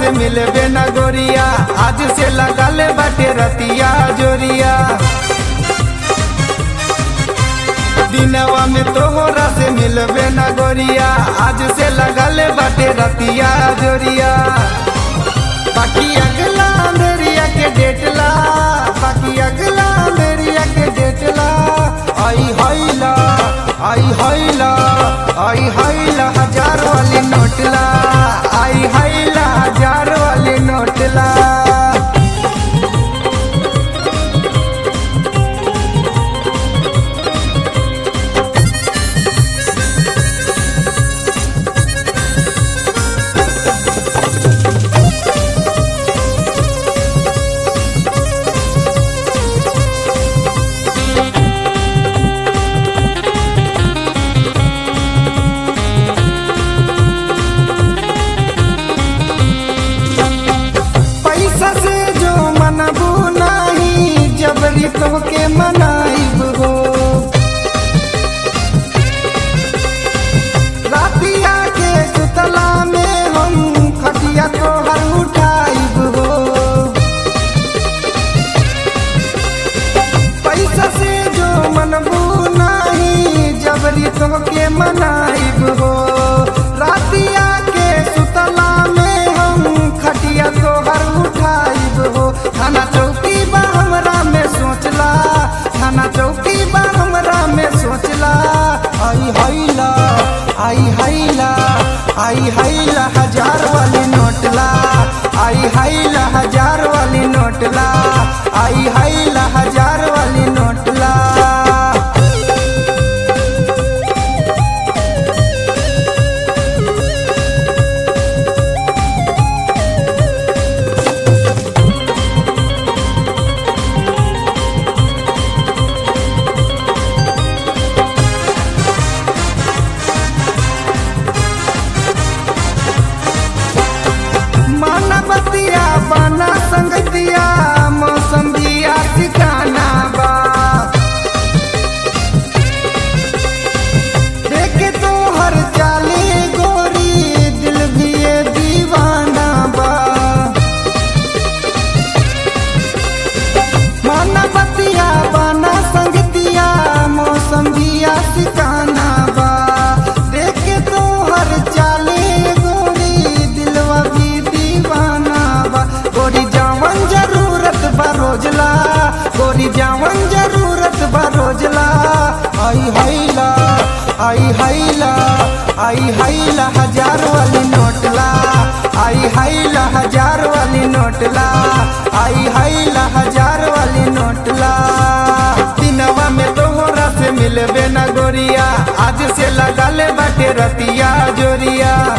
से मिलबे न गोरिया आज से लगल बाटे रतिया जोरिया दिनवा में तोहरा से मिलबे न गोरिया आज से लगल बाटे रतिया जोरिया बाकी अगला मेरिया के डेटला बाकी अगला मेरिया के डेटला आई हैला आई हैला आई हैला हजार वाली नोटला आई हैला हजार वाली नोटला पैसा से जो मनबू नाही जबरी तोहके मनाइब हो रातिया के सुतला में हम खटिया तोहर उठाइब हो पैसा से जो मनबू नाही जबरी तोहके मनाइब हो रातिया के सुतला में हम खटिया तोहर उठाइब हो थाना चौकी बा हमरा में सोचला थाना चौकी बा हमरा में सोचला आई हैला आई हैला आई हैला हजार वाली नोटला आई हैला हजार वाली नोटला आई हैला हजार वाली नोटला मानवतिया बना संगतिया मौसम दिया ठिकाना बा देखे तो हर चाले गोरी दिल भी ये दीवाना बा मानवतिया बना संगतिया मौसम दिया ठिकाना बा देखे तो हर चाले गोरी दिलवा भी दीवाना बा गोरी जावन जरूरत बा रोजला गोरी जावन जरूरत बा रोजला आई हैला आई हैला आई हैला हजार वाली नोटला आई हैला हजार वाली नोटला आई हैला हजार वाली नोटला दिनवा में तोहरा से मिलबे न गोरिया आज से लगल बाटे रतिया जोरिया